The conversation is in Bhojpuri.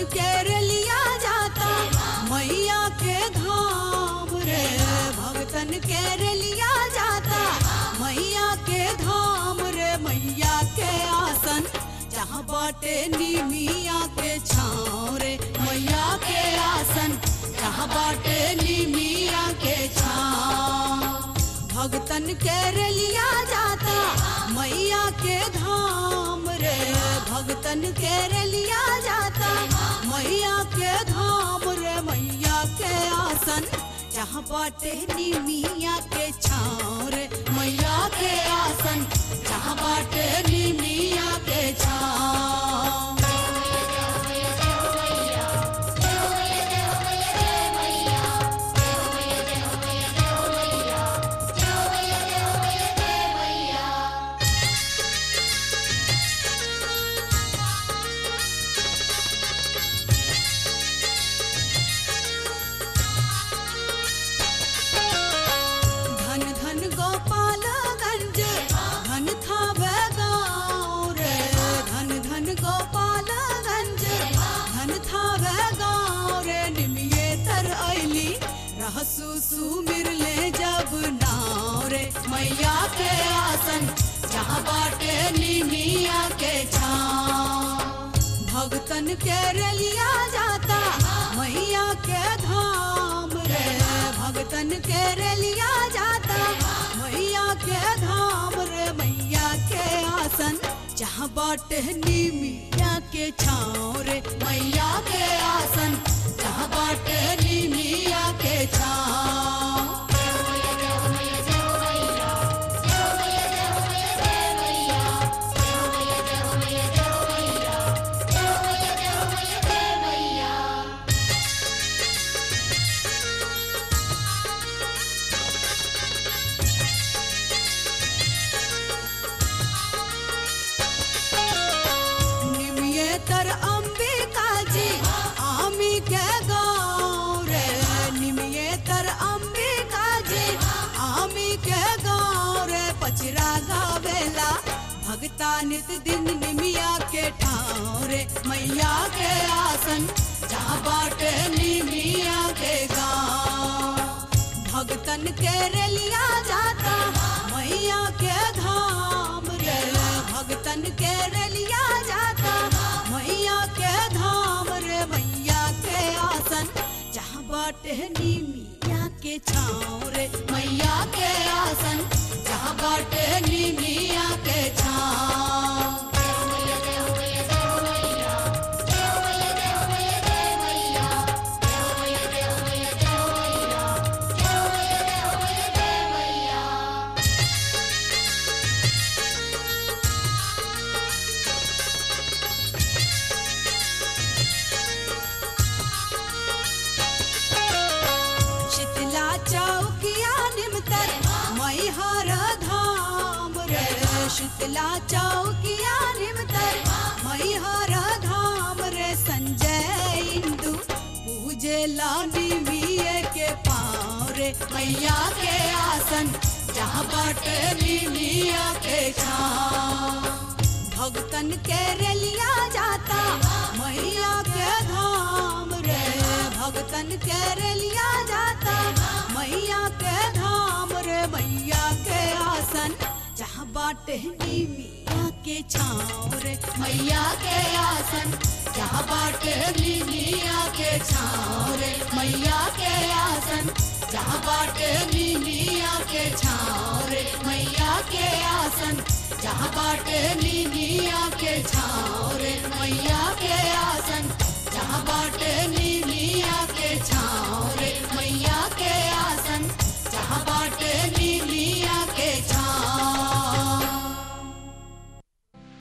के रलिया जाता मैया के धाम रे भगतन के रलिया जाता मैया के धाम रे मैया के आसन जहाँ बाटे नीमिया के छाँव रे मैया के आसन जहाँ बाटे नीमिया के छाँव भगतन के रलिया जाता मैया के धाम रे भगतन के रलिया जाता मैया के धाम रे मैया के आसन जहाँ बाटे निमिया के छाँव रे मैया के आसन जहाँ बाटे निमिया के छाँव धन धन गोपालगंज धन था गाँव रे धन धन गोपालगंज धन था गाँव रे निमिये तर ऐली रहसु सुमिर ले जब नाव रे मैया के आसन जहाँ बाटे निमिया के छाँव भगतन के रलिया जाता मैया के धाम रे भगतन के रलिया जाता मैया के धाम रे मैया के आसन जहाँ बाटे निमिया के छाँव रे मैया के आसन जहाँ बाटे निमिया के छाँव निमियेतर अंबिका जी आमी के गाँव रे निमियेतर अंबिका जी आमी के गाँव रे पचरा गावेला भगता नित दिन निमिया के ठाव रे मैया के आसन जहाँ बाटे निमिया के गाँव भगतन के रलिया जाता मैया के धाम रे भगतन के रलिया जाता मैया के धाम रे मैया के आसन जहाँ बाटे नीमिया के छाँव रे मैया के आसन जहाँ बाटे नीमिया के छाँव शीतला चौकिया निमतर मैहर धाम रे शीतला चौकिया निमतर मैहर धाम रे संजय इंदु पूजे लानी विये के पाँव रे मैया के आसन जहाँ बाटे मिया के छाँव भगतन के रलिया जाता मैया के धाम रे भगतन के रलिया जाता मैया के धाम रे मैया के आसन जहाँ बाटे मिया के छाँव रे मैया के आसन जहाँ बाटे मिया के छाँव रे मैया के आसन जहाँ बाटे मिया के छाँव रे मैया के आसन जहाँ बाटे मिया के छाँव रे मैया के आसन जहाँ बाटे